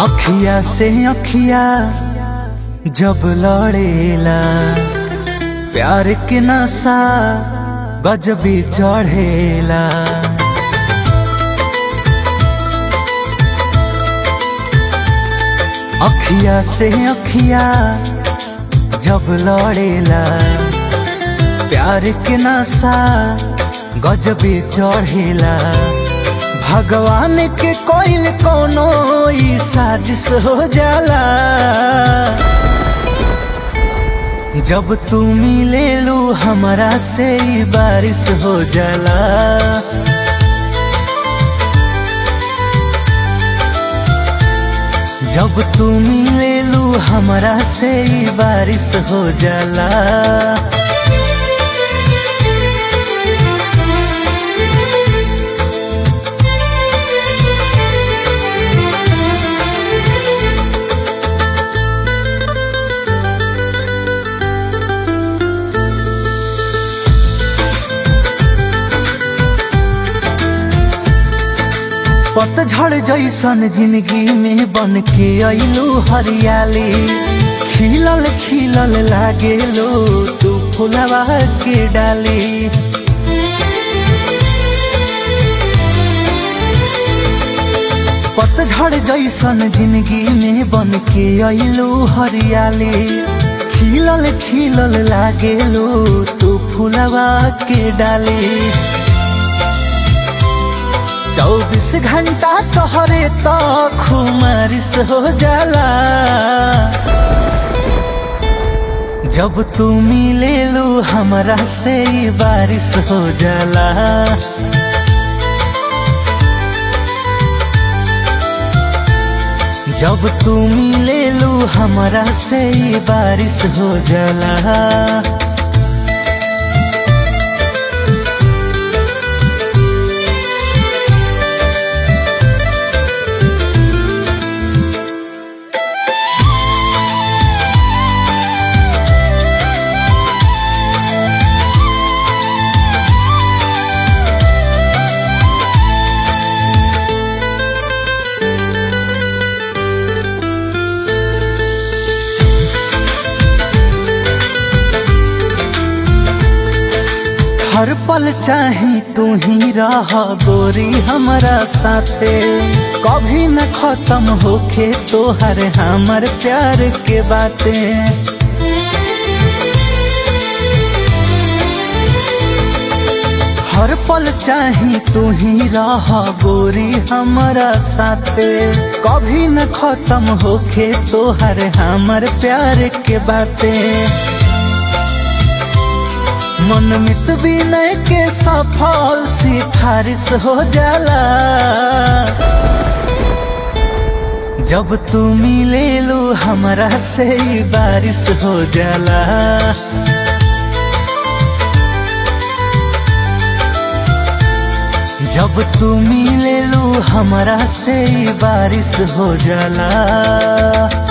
अखिया से अखिया जब लड़ेला प्यार के नशा गजबी चढ़ेला अखिया से अखिया जब लड़ेला प्यार के नशा गजबी चढ़ेला भगवान के कोइल कोनो ई साजिश हो जाला जब तू मिले लू हमरा से ई बारिश हो जाला जब तू मिले लू हमरा से ई बारिश हो जाला पतझड़ जैसन जिंदगी में बन के अइलू हरियाली खिलल खिलल लागे लो तू फुलवा के डाली पतझड़ जैसन जिंदगी में बन के अइलू हरियाली खिलल खिलल लागे लो तू फुलवा के डाली चौबीस घंटा तोहरे तो खुमारिश हो जाला जब तू मिले लू हमरा से ई बारिश हो जाला जब तू मिले लू हमरा से ई बारिश हो जाला हर पल चाही तू ही रह गोरी हमारा साथे कभी न खत्म होखे तोहर हमर प्यार के बातें हर पल चाही तू ही रह गोरी हमारा साथे कभी न खत्म होखे तोहर हमर प्यार के बातें मन मित विनय के सफल सिफारिश हो जाला जब तू मिले लू हमरा से ई बारिश हो जाला जब तू मिले लू हमरा से ई बारिश हो जाला